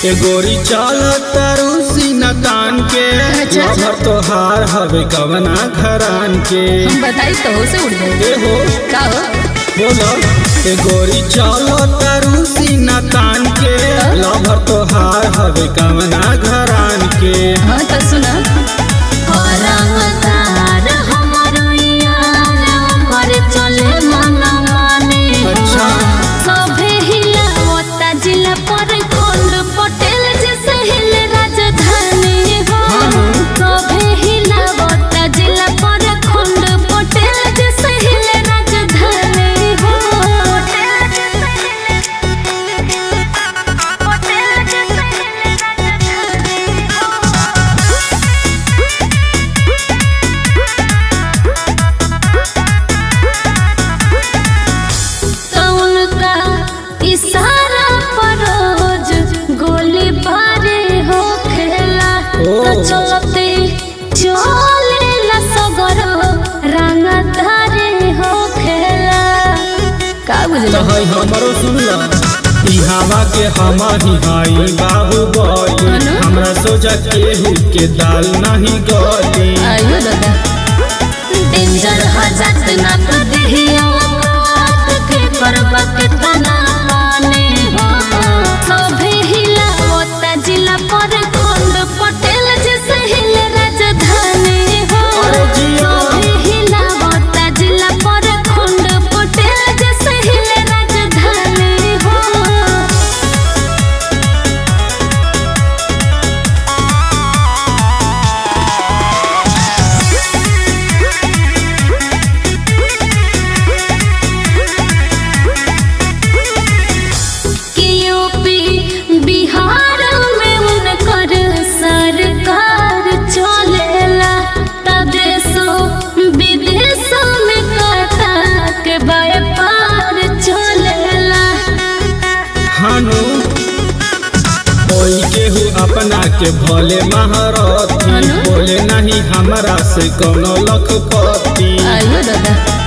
ए गोरी चल तारू सीना तान के अच्छा, अच्छा। लभर तोहार हवे कवना घरान के हम बताई तो हो से उड़ गए ए हो का हो बोलो ए गोरी चल तारू सीना तान के लभर तोहार हवे कवना घरान के हाँ तो सुना औरंगदार हमारो यार ओकर चले मनमाने अच्छा। सभे हिलावता जिला पर कोंड पटेल जैसे हिल राजधानी हो हाँ। सभे हिलावता जिला पर कोंड पटेल जैसे हिल राजधानी हो पटेल जैसे हिले पटेल जैसे हिले राजधानी हो कौन का इशारा पर रोज गोली बारे हो खेला ओ। तो चलते चले ला सगर रंग धारे हो खेला का तो बुझला है हमरो सुन ल ई हवा के हम ही हई बाहुबली है ना? हमरा सोचा केहू के दाल नहीं गली आयो दादा डेंजर हजात ना तो देहिया काट के करबा के तना माने हो सभे हिला ओता जिला पर कोंड पटेल जैसे हिले राजधानी हो अरे जिया। सभे हिला ओता जिला पर कोंड पटेल जैसे हिले राजधानी हो कि यूपी बिहार में उनकर सरकार चलेला त देशों विदेशों में कथा के व्यापार चलेला हानु कोई केहू अपना के भले महारथी हानु? बोले नहीं हमरा से कोनो लखपति आयो दादा